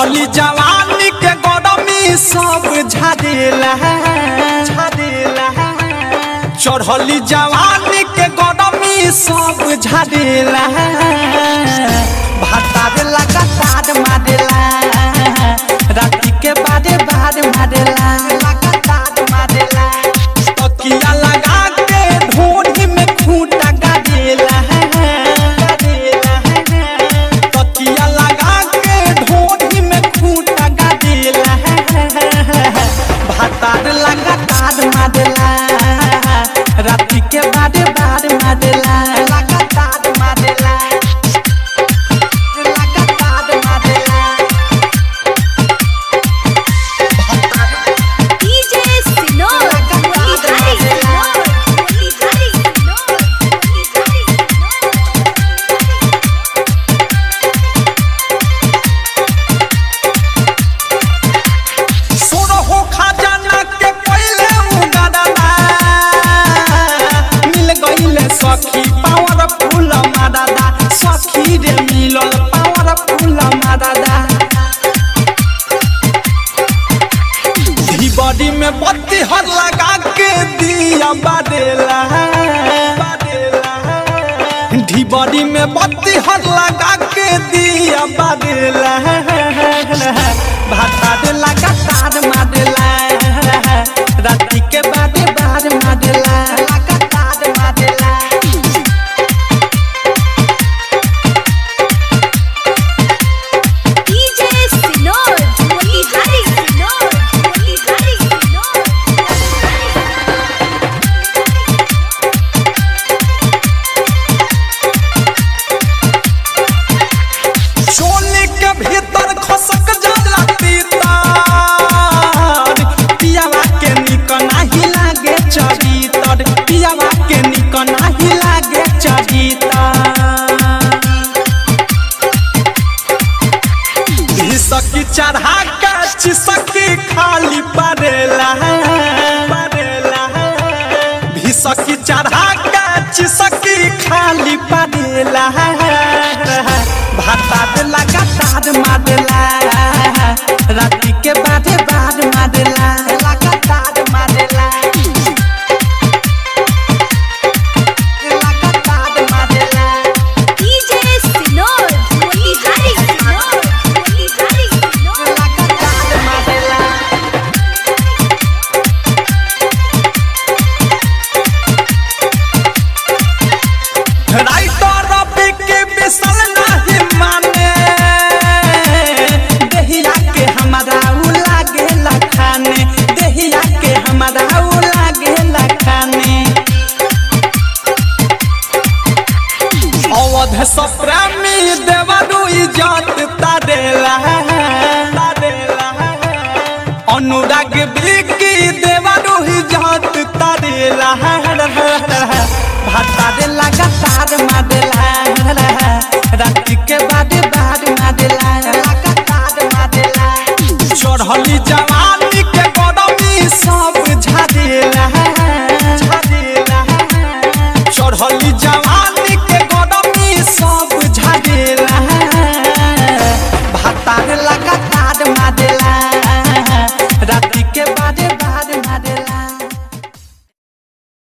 चढ़ली जवानी के गरमी सब झाड़ेला झाड़ेला चढ़ली जवानी के गरमी सब झाड़ेला भातार लगातार मारेला राति के बारे बार मारेला लगातार मारेला तकिया लगा के ढोढ़ी में खूंटा गाड़ेला गाड़ेला तकिया लगा के ढोढ़ी में खूंटा गाड़ेला भातार लगातार मारेला राति के बारे बार मारेला लगातार मारेला लगातार मारेला DJ Sinor, Motilhari Sinor, Motilhari Sinor, Motilhari सोरो हो खजाना के पहले उगादाना मिल गईले सखी पावर फूल मादादा सखी रे मिलल पावर फूल मादादा धी बॉडी में बत्ती हर लगा के दिया बादेला धी बॉडी में बत्ती हर लगा के दिया बादेला भातार लगातार मारेला राति के बादे बार मारेला लगातार मारेला DJ Sinor, Motilhari Sinor, Motilhari Sinor, चोली के भीतर खसक जाला तीतर पियावा के निक नाही लागे चरितर पियावा के निक नाही लागे चरितर सकी चढ़ा के चिसकी खाली पड़ेला पड़ेला भिसकी चढ़ा के चिसकी खाली पड़ेला भातार लगातार मारेला राति के बारे बार मारेला लगातार मारेला लगातार मारेला DJ Sinor, Motilhari Sinor, Motilhari Sinor, लगातार मारेला राइटर रवि के बिसल नहीं माने देहिया के हमारा उ लागे लखाने देहिया के हमारा उ लागे लखाने अवध सप्रामी देवरु इजत तारेला तारेला अनुराग बिकी देवरु इजत तारेला भातारे लगातार मारेला राति के बाद बाद मारेला लगातार मारेला चढ़ली जवानी के गरमी सब झाड़ेला झाड़ेला चढ़ली जवानी